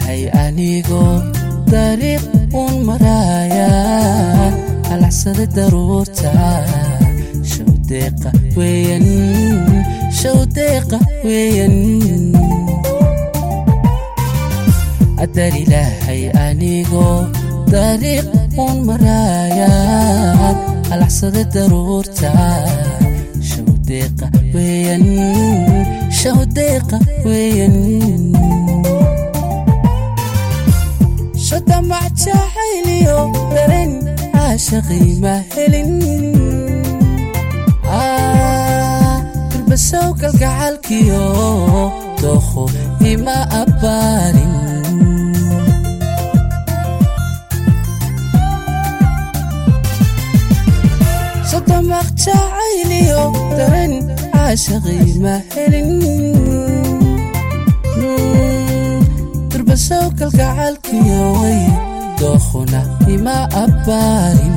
ilaahay anigoo dariiq uun maraayaan halacsada daruurta shawdeeqa weeyan shawdeeqa weeyan adar ilaahay anigoo dariiq uun maraayaan halacsada daruurta shawdeeqa weeyan shawdeeqa weeyan shodamac jacayliyo daren caashaqii ma helin durbasow kalgacalkiyo dookho ima abbaarin sodomaq jacayliyo daren caashaqii ma helin durbasow kalgacalkiyo way dookhuna ima abbaarin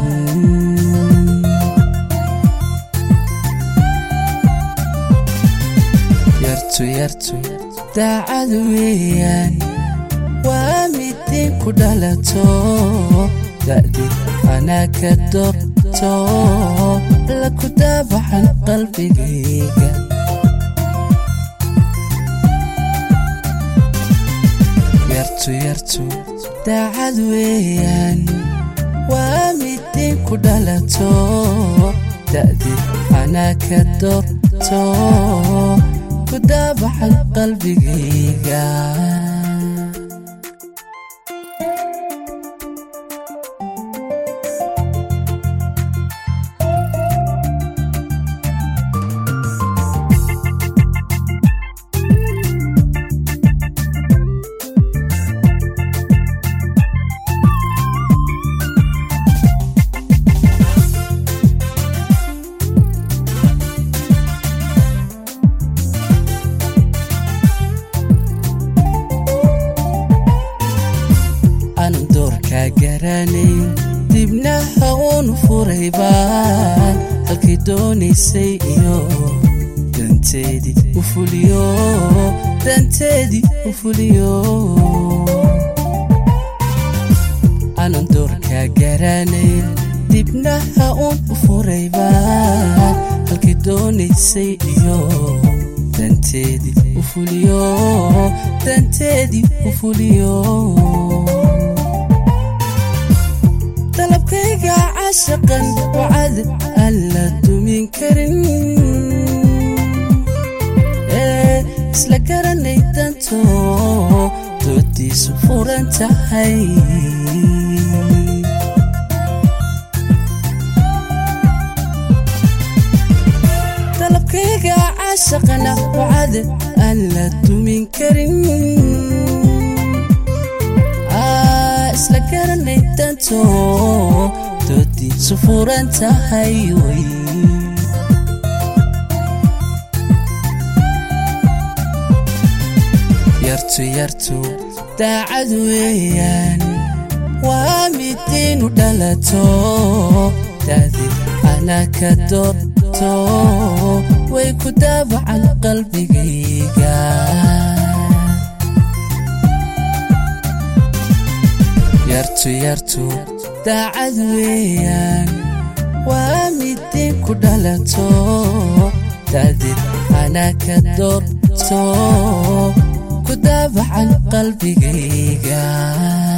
yartu yartu daacadu weeyaan waa midin ku dhalato da'di anaa ka dorto la ku daabaxan qalbigayga yartu yartu daacad weeyaan waa midin ku dhalato da'di anaa ka dorto ku daabaxan qalbigayga anu doorkaa garanayn dibnaha uunu furay baan halkay doonaysay iyo danteedii u fuliyo danteedii u fuliyo anan doorkaa garanayn dibnaha uun u furay baan halkay doonaysay iyo danteedii u fuliyo danteedii u fuliyo dalabkayga caashaqan wacad aan la dumin karin ee isla garanay danto doodiisu furan tahay dalabkayga caashaqana wacad aan la dumin karin isla garanay danto doodiisu furan tahay wey yartu yartu daacad weeyaan waa midinu dhalato da'di anaa ka dorto way ku daabacan qalbigayga yartu yartu daacad weeyaan waa midin ku dhalato da'did anaa ka dorto ku daabacan qalbigayga